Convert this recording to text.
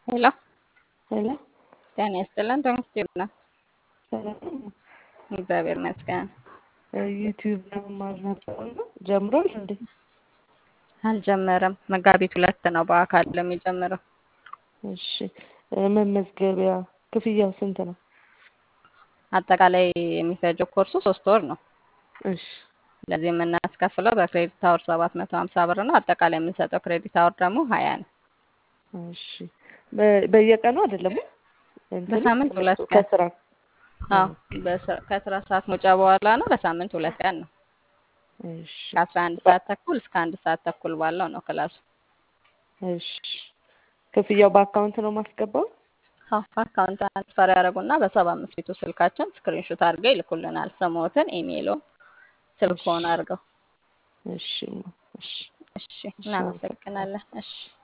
ሄሎ ሄሎ ጤና ይስጥልን። ተመስገን ነው። ሰላም ነው? እግዚአብሔር ይመስገን። ዩቲዩብ ለመማር ነበር እና ጀምሯል እንዴ? አልጀመረም። መጋቢት ሁለት ነው በአካል የሚጀምረው። እሺ መመዝገቢያ ክፍያው ስንት ነው? አጠቃላይ የሚፈጀው ኮርሱ ሶስት ወር ነው። እሺ ለዚህ የምናስከፍለው በክሬዲት አወር ሰባት መቶ ሀምሳ ብር ነው። አጠቃላይ የምንሰጠው ክሬዲት አወር ደግሞ ሀያ ነው። እሺ በ- በየቀኑ አይደለም እንትኑ በሳምንት ሁለት ቀን ከስራ አዎ፣ በስ- ከስራ ሰዓት መውጫ በኋላ ነው። በሳምንት ሁለት ቀን ነው። እሺ ከአስራ አንድ ሰዓት ተኩል እስከ አንድ ሰዓት ተኩል ባለው ነው ክላሱ። እሺ ክፍያው በአካውንት ነው ማስገባው? አዎ፣ አካውንት ትራንስፈር ያደረጉና በሰባ አምስት ፊቱ ስልካችን ስክሪንሾት አድርገው ይልኩልናል። ስሞትን፣ ኢሜይሎን፣ ስልክዎን አድርገው። እሺ እሺ እሺ፣ እናመሰግናለን። እሺ